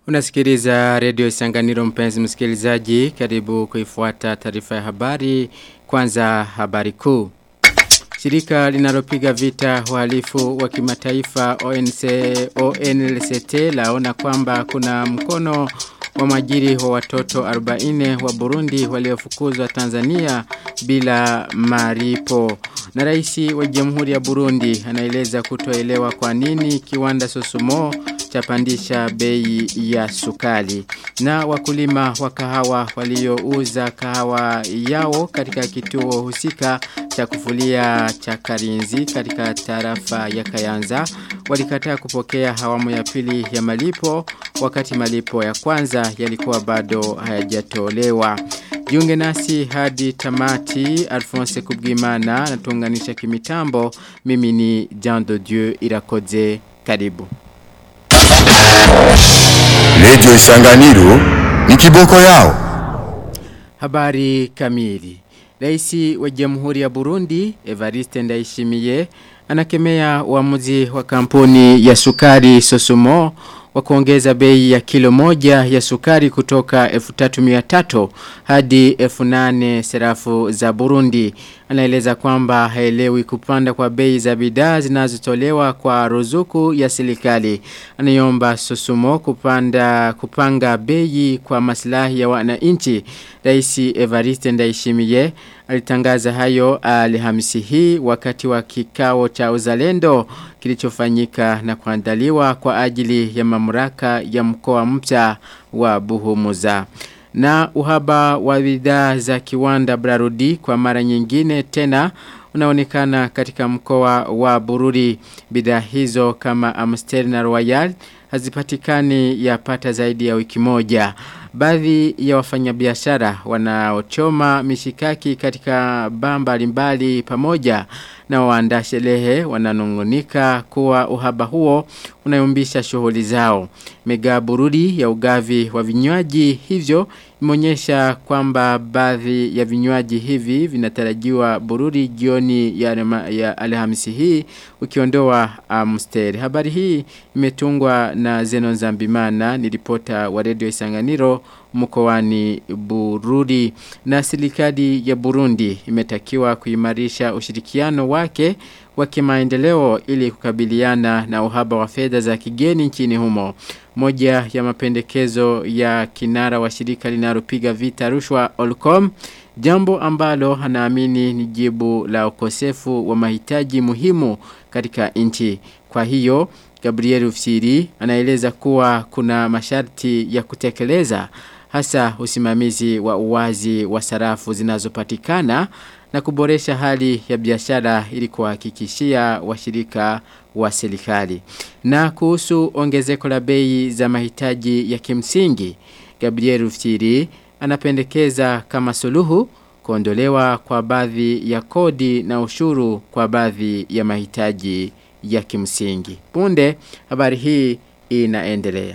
Unasikiliza redio Isanganiro mpenzi msikilizaji, karibu kuifuata taarifa ya habari, kwanza habari kuu. Shirika linalopiga vita uhalifu wa kimataifa ONC, ONLCT laona kwamba kuna mkono wa majiri wa watoto 40 wa Burundi waliofukuzwa Tanzania bila maripo. Na raisi wa Jamhuri ya Burundi anaeleza kutoelewa kwa nini kiwanda Sosumo chapandisha bei ya sukali. Na wakulima wa kahawa waliouza kahawa yao katika kituo husika cha kufulia cha Karinzi katika tarafa ya Kayanza walikataa kupokea hawamu ya pili ya malipo wakati malipo ya kwanza yalikuwa bado hayajatolewa. Jiunge nasi hadi tamati Alphonse Kubwimana natuunganisha kimitambo mimi ni Jean de Dieu Irakoze karibu. Radio Isanganiro ni kiboko yao. Habari kamili. Raisi wa Jamhuri ya Burundi Evariste Ndayishimiye anakemea uamuzi wa kampuni ya sukari Sosumo wa kuongeza bei ya kilo moja ya sukari kutoka 1300 hadi 1800 serafu za Burundi. Anaeleza kwamba haelewi kupanda kwa bei za bidhaa zinazotolewa kwa ruzuku ya serikali. Anaiomba Sosumo kupanda kupanga bei kwa maslahi ya wananchi. Rais Evariste Ndayishimiye alitangaza hayo Alhamisi hii wakati wa kikao cha uzalendo kilichofanyika na kuandaliwa kwa ajili ya mamlaka ya mkoa mpya wa Buhumuza na uhaba wa bidhaa za kiwanda Brarudi kwa mara nyingine tena unaonekana katika mkoa wa Bururi bidhaa hizo kama Amstel na Royal hazipatikani yapata zaidi ya wiki moja Baadhi ya wafanyabiashara wanaochoma mishikaki katika bamba mbalimbali pamoja na waandaa sherehe wananungunika kuwa uhaba huo unayumbisha shughuli zao. Mega burudi ya ugavi wa vinywaji hivyo imeonyesha kwamba baadhi ya vinywaji hivi vinatarajiwa burudi jioni ya, ya Alhamisi hii ukiondoa Amstel. Um, Habari hii imetungwa na Zenon Zambimana ni ripota wa Radio Isanganiro mkoani Burudi na serikali ya Burundi imetakiwa kuimarisha ushirikiano wake wa kimaendeleo ili kukabiliana na uhaba wa fedha za kigeni nchini humo. Moja ya mapendekezo ya kinara wa shirika linalopiga vita rushwa Olcom jambo ambalo anaamini ni jibu la ukosefu wa mahitaji muhimu katika nchi. Kwa hiyo Gabriel Ufsiri anaeleza kuwa kuna masharti ya kutekeleza hasa usimamizi wa uwazi wa sarafu zinazopatikana na kuboresha hali ya biashara ili kuhakikishia washirika wa serikali. Na kuhusu ongezeko la bei za mahitaji ya kimsingi, Gabriel Ufsiri anapendekeza kama suluhu kuondolewa kwa baadhi ya kodi na ushuru kwa baadhi ya mahitaji ya kimsingi. Punde habari hii inaendelea.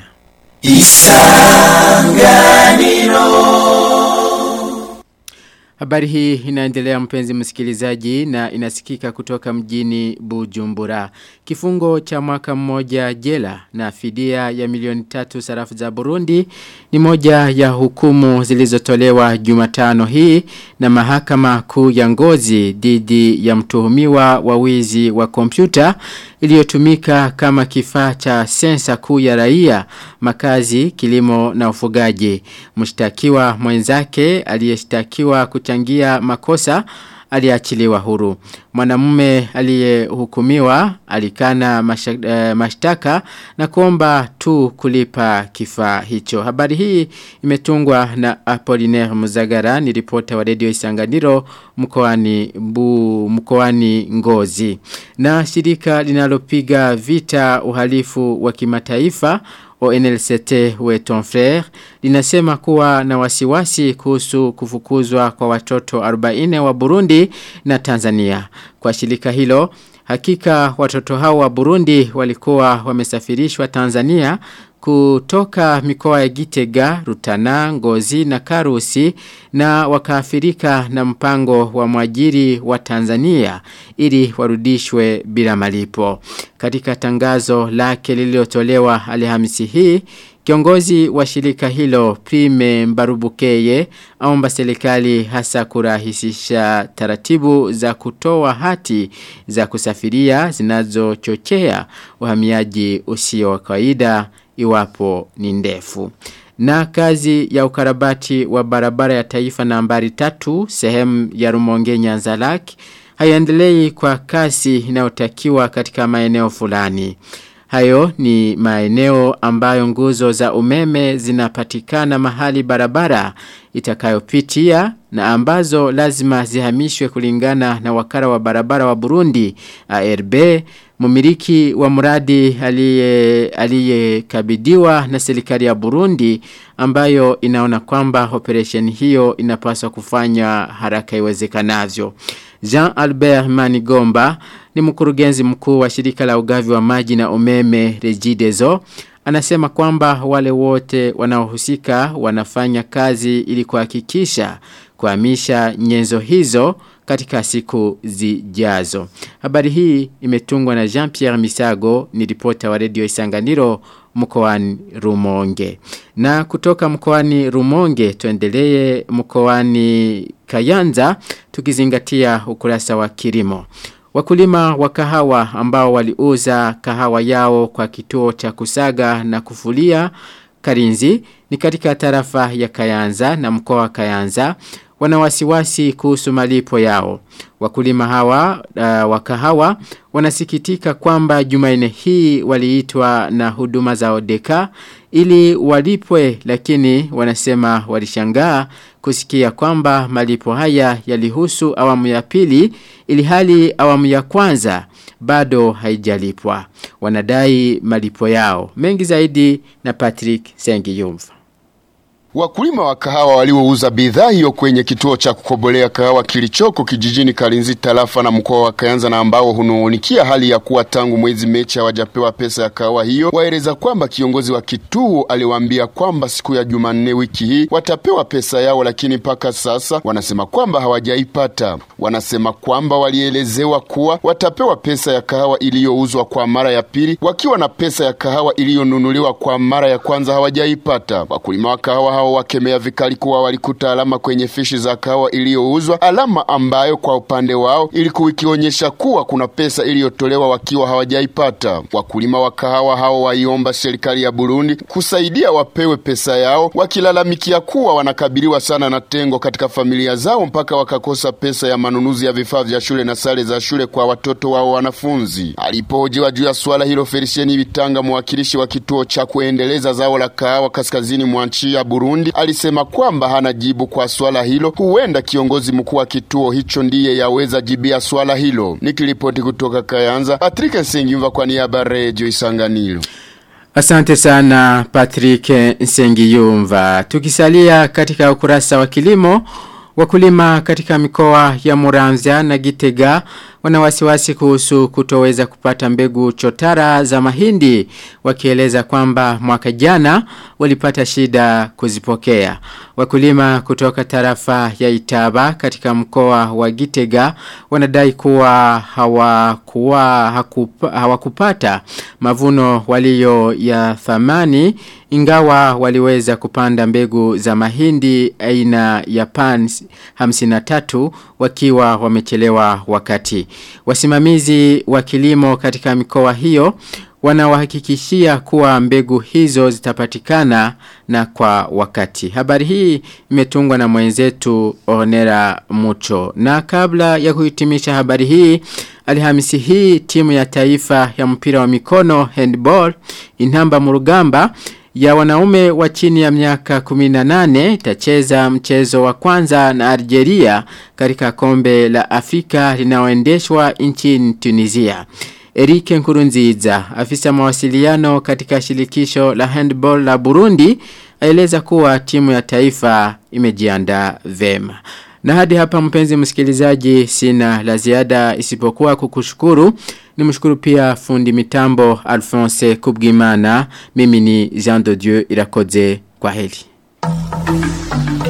Isanganiro Habari hii inaendelea mpenzi msikilizaji na inasikika kutoka mjini Bujumbura. Kifungo cha mwaka mmoja jela na fidia ya milioni tatu sarafu za Burundi ni moja ya hukumu zilizotolewa Jumatano hii na mahakama kuu ya ngozi dhidi ya mtuhumiwa wa wizi wa kompyuta iliyotumika kama kifaa cha sensa kuu ya raia, makazi, kilimo na ufugaji. Mshtakiwa mwenzake aliyeshtakiwa kuchangia makosa aliachiliwa huru. Mwanamume aliyehukumiwa alikana mashtaka na kuomba tu kulipa kifaa hicho. Habari hii imetungwa na Apollinaire Muzagara ni ripota wa Radio Isanganiro mkoani bu mkoani Ngozi. Na shirika linalopiga vita uhalifu wa kimataifa ONLCT we ton frère linasema kuwa na wasiwasi kuhusu kufukuzwa kwa watoto 40 wa Burundi na Tanzania. Kwa shirika hilo hakika watoto hao wa Burundi walikuwa wamesafirishwa Tanzania kutoka mikoa ya Gitega, Rutana, Ngozi na Karusi na wakaafirika na mpango wa mwajiri wa Tanzania ili warudishwe bila malipo. Katika tangazo lake lililotolewa Alhamisi hii, Kiongozi wa shirika hilo Prime Mbarubukeye aomba serikali hasa kurahisisha taratibu za kutoa hati za kusafiria zinazochochea uhamiaji usio wa kawaida iwapo ni ndefu. Na kazi ya ukarabati wa barabara ya taifa nambari tatu sehemu ya Rumonge Nyanzalaki haiendelei kwa kasi inayotakiwa katika maeneo fulani. Hayo ni maeneo ambayo nguzo za umeme zinapatikana mahali barabara itakayopitia na ambazo lazima zihamishwe kulingana na wakara wa barabara wa Burundi ARB mumiliki wa mradi aliyekabidhiwa na serikali ya Burundi ambayo inaona kwamba operation hiyo inapaswa kufanya haraka iwezekanavyo. Jean Albert Manigomba ni mkurugenzi mkuu wa shirika la ugavi wa maji na umeme Regideso anasema kwamba wale wote wanaohusika wanafanya kazi ili kuhakikisha kuhamisha nyenzo hizo katika siku zijazo. Habari hii imetungwa na Jean-Pierre Misago ni ripota wa redio Isanganiro mkoani Rumonge. Na kutoka mkoani Rumonge tuendelee mkoani Kayanza tukizingatia ukurasa wa kilimo. Wakulima wa kahawa ambao waliuza kahawa yao kwa kituo cha kusaga na kufulia Karinzi ni katika tarafa ya Kayanza na mkoa wa Kayanza wana wasiwasi kuhusu malipo yao. Wakulima hawa uh, wa kahawa wanasikitika kwamba Jumanne hii waliitwa na huduma za Odeka ili walipwe lakini wanasema walishangaa kusikia kwamba malipo haya yalihusu awamu ya pili ili hali awamu ya kwanza bado haijalipwa. Wanadai malipo yao. Mengi zaidi na Patrick Sengiyumva. Wakulima wa kahawa waliouza bidhaa hiyo kwenye kituo cha kukobolea kahawa kilichoko kijijini Kalinzi tarafa na mkoa wa Kayanza na ambao hunungunikia hali ya kuwa tangu mwezi Mechi hawajapewa pesa ya kahawa hiyo, waeleza kwamba kiongozi wa kituo aliwaambia kwamba siku ya Jumanne wiki hii watapewa pesa yao, lakini mpaka sasa wanasema kwamba hawajaipata. Wanasema kwamba walielezewa kuwa watapewa pesa ya kahawa iliyouzwa kwa mara ya pili, wakiwa na pesa ya kahawa iliyonunuliwa kwa mara ya kwanza hawajaipata. Wakulima wa kahawa hao wakemea vikali kuwa walikuta alama kwenye fishi za kahawa iliyouzwa, alama ambayo kwa upande wao ilikuwa ikionyesha kuwa kuna pesa iliyotolewa wakiwa hawajaipata. Wakulima wa kahawa hao waiomba serikali ya Burundi kusaidia wapewe pesa yao, wakilalamikia kuwa wanakabiliwa sana na tengo katika familia zao mpaka wakakosa pesa ya manunuzi ya vifaa vya shule na sare za shule kwa watoto wao wanafunzi. Alipohojiwa juu ya swala hilo, Felicieni Bitanga, mwakilishi wa kituo cha kuendeleza zao la kahawa kaskazini mwa nchi ya Burundi alisema kwamba hana jibu kwa swala hilo. Huenda kiongozi mkuu wa kituo hicho ndiye yaweza jibia swala hilo. Nikiripoti kutoka Kayanza, Patrick Nsengimva kwa niaba ya Radio Isanganiro. Asante sana Patrick Nsengiyumva. Tukisalia katika ukurasa wa kilimo, wakulima katika mikoa ya Muramvya na Gitega wana wasiwasi kuhusu kutoweza kupata mbegu chotara za mahindi wakieleza kwamba mwaka jana walipata shida kuzipokea. Wakulima kutoka tarafa ya Itaba katika mkoa wa Gitega wanadai kuwa hawakuwa hakupa, hawakupata mavuno walio ya thamani ingawa waliweza kupanda mbegu za mahindi aina ya pan 53 wakiwa wamechelewa wakati. Wasimamizi wa kilimo katika mikoa hiyo wanawahakikishia kuwa mbegu hizo zitapatikana na kwa wakati. Habari hii imetungwa na mwenzetu Onera Mucho. Na kabla ya kuhitimisha habari hii, Alhamisi hii timu ya taifa ya mpira wa mikono handball inamba murugamba ya wanaume wa chini ya miaka 18 itacheza mchezo wa kwanza na Algeria katika kombe la Afrika linaoendeshwa nchini Tunisia. Erike Nkurunziza, afisa mawasiliano katika shirikisho la handball la Burundi, aeleza kuwa timu ya taifa imejiandaa vema. Na hadi hapa mpenzi msikilizaji sina la ziada isipokuwa kukushukuru. Nimshukuru pia fundi mitambo Alphonse Kubgimana. Mimi ni Jean de Dieu Irakoze kwa heli.